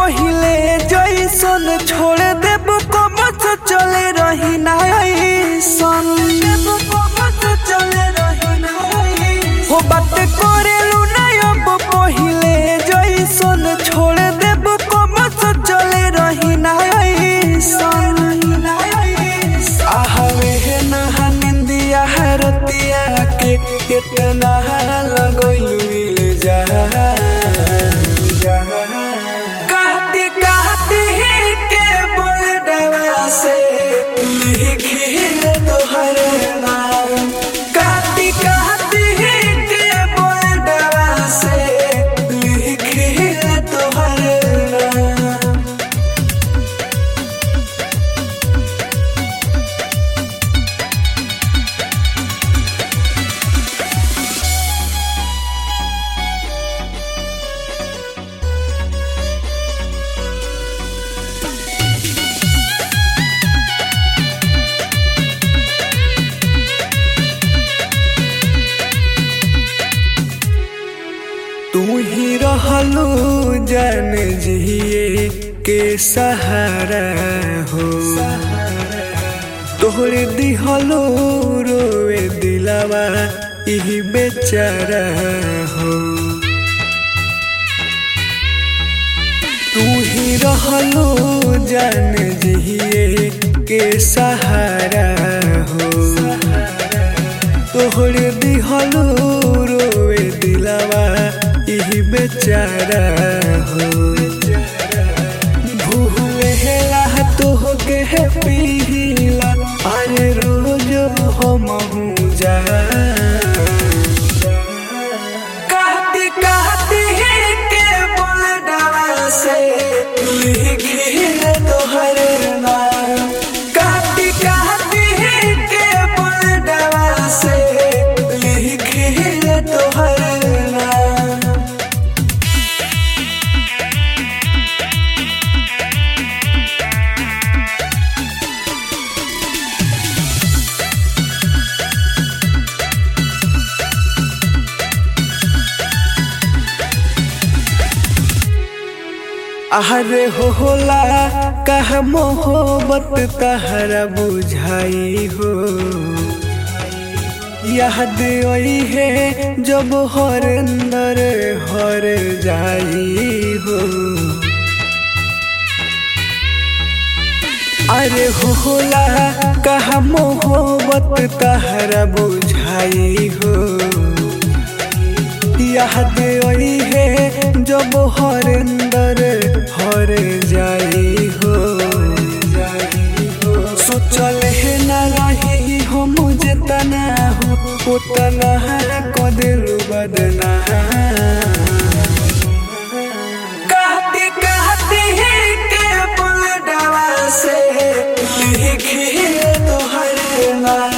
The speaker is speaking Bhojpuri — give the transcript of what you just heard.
पहिले जैसन छोड़ देब कब से चले रही ना ऐसन हो बात करेलू ना अब पहिले जैसन छोड़ देब कब से चले रही ना ऐसन आहवे है नहा निंदिया रतिया के कितना लगैलू जा कहती कहती के बोल डरा से लिखी तोहर नाम कहती कहती के बोल डरा से लिखी तोहर नाम तू ही रहलू जन जिए के सहारा हो तोहरे दिहलो रोए दिलावा इही बेचारा हो तू ही रहलो जन जिए के सहारा हो तोहरे दिहलो रोए दिलावा इही बेचारा हो भूले हेला तोहके पीला अरे रोज हम जा कहती कहती के बोल डरा से लिखी तोहर नाम कहती कहती के बोल डरा से लिखी तोहर नाम अरे हो होला कह मोहब्बत तहरा बुझाई हो याद आई है जब हर अंदर हर जाई हो अरे हो होला कह मोहब्बत तहरा बुझाई हो याद आई है जब हर अंदर हर जाई हो सोचल है ना रही हो मुझे तना हो उतना को दिल बदना कहती कहती के बोल डरा से लिखी तोहर नाम